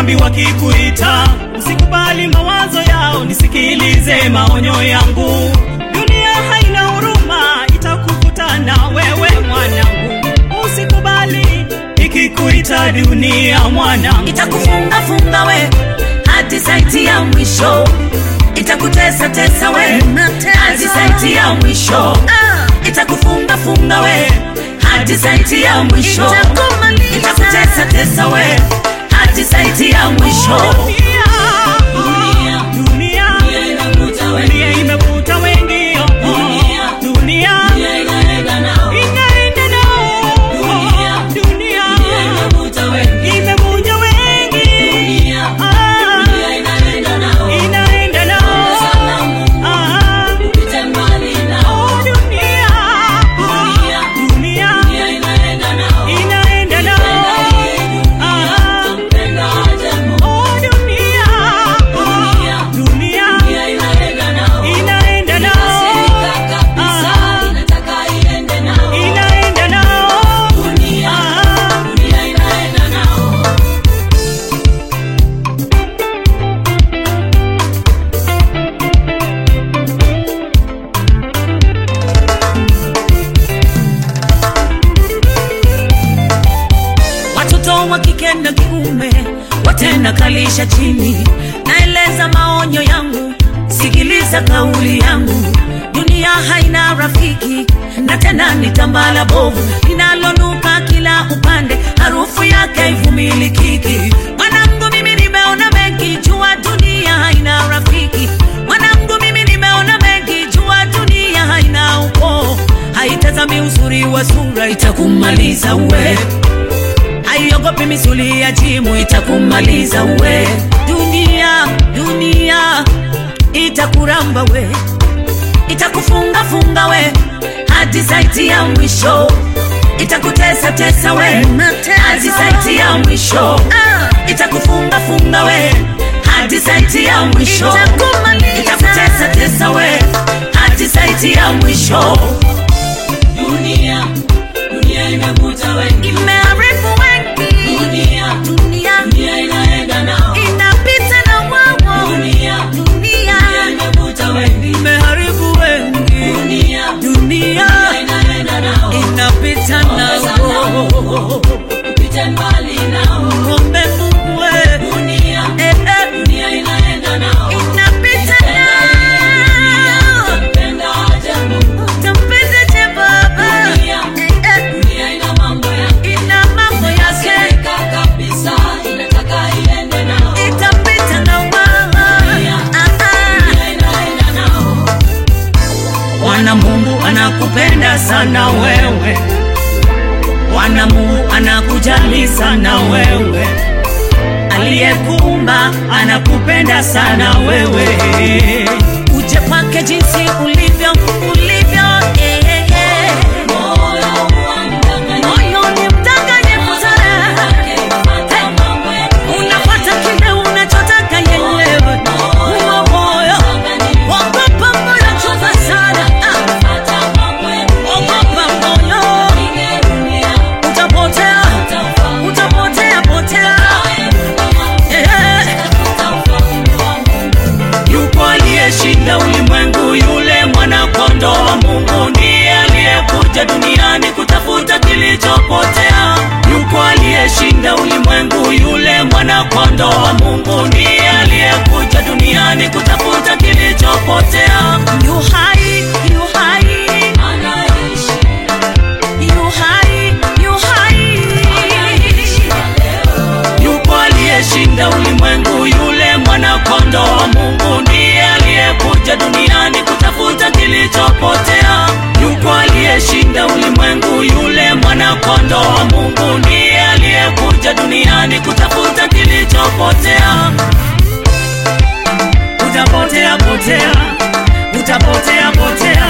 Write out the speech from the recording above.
dhambi wakikuita, usikubali mawazo yao, nisikilize maonyo yangu. Dunia haina huruma, itakukutana wewe mwanangu, usikubali ikikuita dunia mwanangu. itakufunga funga we hadi saiti ya mwisho itakutesa tesa we hadi saiti ya mwisho itakufunga funga we hadi saiti ya mwisho itakutesa tesa we hadi saiti ya mwisho Dunia, dunia, dunia imevuta wengi, oh, oh. dunia inaenda nao, dunia imevunja wengi, Ah, inaenda nao, Ah, oh, dunia, dunia inaenda nao, Ah, oh, dunia, dunia inaenda nao, inaenda nao, Ah, watoto wa kike na kiume watenda kalisha chini naeleza maonyo yangu sikiliza kauli yangu dunia haina rafiki na tena ni tambala bovu linalonuka kila upande harufu yake ivumilikiki mwanangu mimi nimeona mengi jua dunia haina rafiki mwanangu mimi nimeona mengi jua dunia haina ukoo haitazami uzuri wa sura itakumaliza we haiogopi misuli ya jimu itakumaliza we dunia dunia itakuramba we itakufunga funga we hadi saiti ya mwisho itakutesa tesa we hadi saiti ya mwisho itakufunga funga we hadi saiti ya mwisho itakutesa tesa we hadi saiti ya mwisho dunia, dunia imevuta wengi, imeharibu wengi dunia, dunia dunia inaenda nao, inapita na wawo dunia, dunia imevuta wengi, imeharibu wengi dunia, dunia inaenda nao, inapita nao upite mbali nao, ngombe mungwe dunia, eh, eh, dunia inaenda nao, inapita nao mpenda aje Mungu, utampenda je baba dunia, Eh, eh, dunia ina mambo yake, ina mambo yake Seka kabisa, inataka iende nao, itapita na wawo Ah, ah. dunia inaenda nao, Bwana Mungu anakupenda sana wewe, Bwana Mungu anakujali sana wewe, aliyekuumba anakupenda sana wewe. Uje kwake jinsi ulivyo ulivyo, eh, eh, eh. moyo wa mdanganyifu Moyo ni mdanganyifu sana, Ukipata mambo ya unafuata kile unachotaka yenyewe. Huo moyo ogopa, moyo chunga sana, ah, kupata mambo ya ogopa moyo dunia, utapotea utapotea potea Eh, yuko aliyeshinda ulimwengu yule mwanakondoo wa mungu ndiye aliyekuja duniani kutafuta kilichopotea yuko aliyeshinda ulimwengu yule mwanakondoo wa mungu ndiye aliyekuja duniani kutafuta kilichopotea yu hai yu hai anaishi yu hai yu hai yupo aliyeshinda ulimwengu yule mwanakondoo wa mungu ndiye aliyekuja duniani kutafuta kilichopotea yupo aliyeshinda ulimwengu yule mwanakondoo wa mungu ndiye aliyekuja duniani kutafuta kilichopotea utapotea potea utapotea potea